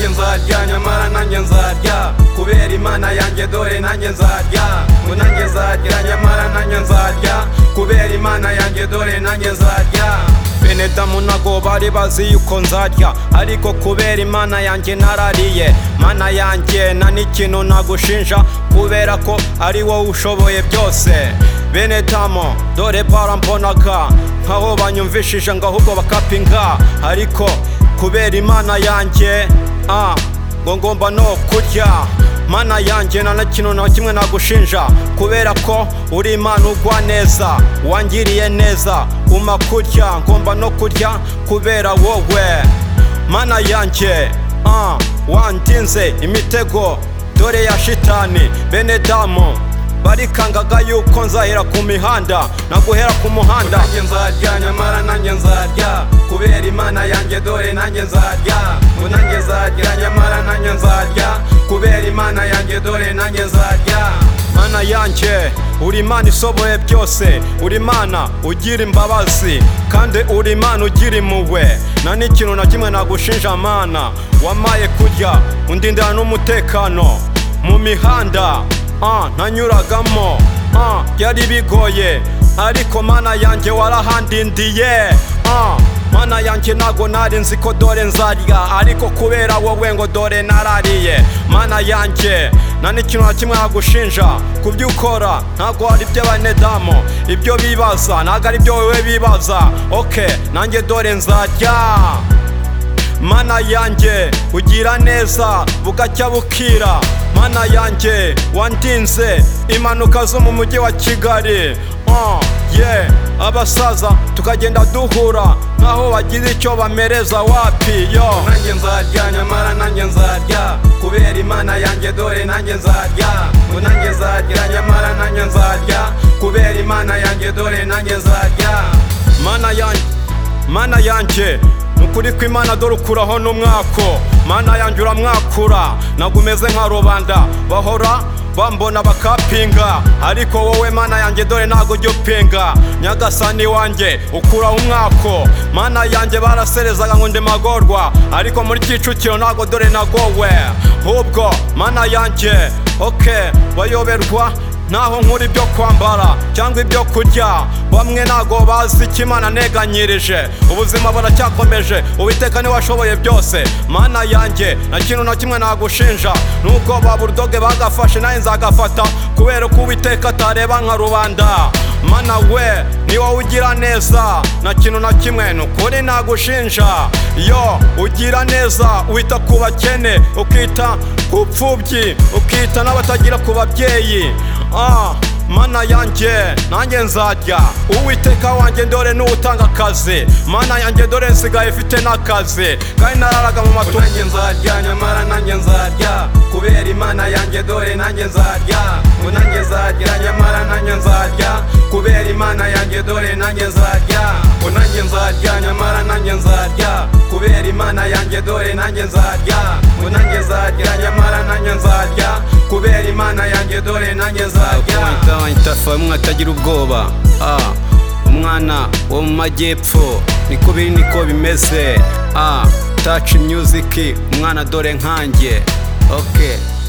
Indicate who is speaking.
Speaker 1: nzarya nyamara nanjye nzarya kubera imana yanjye dore nanjye nzarya ngo nanjye nzarya nyamara nanjye nzarya kubera imana yanjye dore nanjye nzarya benetamu ntago bari bazi yuko nzarya ariko kubera imana yanjye narariye mana yanjye nta n'ikintu nagushinja kubera ko ari wowe ushoboye byose benetamu dore barambonaga nkaho banyumvishije ngo ahubwo bakapinga ariko kubera imana yanjye ah, ngo ngomba no kurya mana yanjye nta na kintu na kimwe nagushinja kubera ko uri imana ugwa neza wangiriye neza uma kurya ngomba no kurya kubera wowe mana yanjye ah, wandinze imitego dore ya shitani bene damu barikangaga yuko nzahera ku mihanda naguhera ku muhanda nanjye nzarya nyamara nanjye nzarya kubera imana yanjye dore nanjye nzarya ngo nanjye nzarya nyamara nanjye nzarya kubera imana yanjye dore nanjye nzarya mana yanjye uri imana isoboye byose uri imana ugira imbabazi kandi uri imana ugira impuhwe nta n'ikintu na kimwe nagushinja mana wamaye kurya undindana n'umutekano mu mihanda ah, nanyuragamo ah, byari bigoye ariko mana yanjye warahandindiye ah, mana yanjye ntago nari nzi ko dore nzarya ariko kubera wowe ngo dore narariye mana yanjye nta n'ikintu na kimwe nagushinja ku byo ukora ntago ari iby'abanedamu ibyo bibaza ntago ari ibyo wowe bibaza oke nanjye dore nzarya mana yanjye ugira neza bugacya bukira mana yanjye wandinze impanuka zo mu mujyi wa kigali Ah, yeah. abasaza tukagenda duhura nkaho bagize icyo bamereza wapi yo nanjye nzarya nyamara nanjye nzarya kubera imana yanjye dore nanjye nzarya ngo nanjye nzarya nyamara nanjye nzarya kubera imana yanjye dore nanjye nzarya mana yanjye mana yanjye nukuri ko imana dore ukuraho n'umwako mana yanjye uramwakura ntabwo umeze nka rubanda bahora bambona bakapinga ariko wowe mana yanjye dore ntabwo ujya upinga nyagasani wanjye ukuraho umwako mana yanjye baraserezaga ngo ndemagorwa ariko muri kicukiro ntabwo dore nagowe ahubwo mana yanjye oke bayoberwa naho nkura ibyo kwambara cyangwa ibyo kurya bamwe ntago bazi ikimana neganyirije ubuzima baracyakomeje uwiteka niwe washoboye byose mana yanjye na kintu na kimwe nagushinja nuko ba burudoge bagafashe nawe nzagafata kubera ko uwiteka atareba nka rubanda mana we ni wowe ugira neza na kintu na kimwe ni ukuri nagushinja yo ugira neza wita ku bakene ukita ku pfubyi ukita n'abatagira ku babyeyi ah, mana yanjye nanjye nzarya uwiteka wanjye dore n'utanga akazi mana yanjye dore nsigaye ifite n'akazi kandi nararaga mu matungo nanjye nzarya nyamara nanjye nzarya kubera imana yanjye dore nanjye nzarya ngo nanjye nzarya nyamara nanjye nzarya kubera imana yanjye dore nanjye nzarya ngo nanjye nzarya nyamara nanjye nzarya kubera imana yanjye dore nanjye nzarya ngo nanjye nzarya nyamara nanjye nzarya kubera imana yanjye dore nanjye nzarya
Speaker 2: itafa bamwe atagira ubwoba ah, umwana wo mu majyepfo niko biri niko bimeze ah, touch music umwana dore nkanjye okay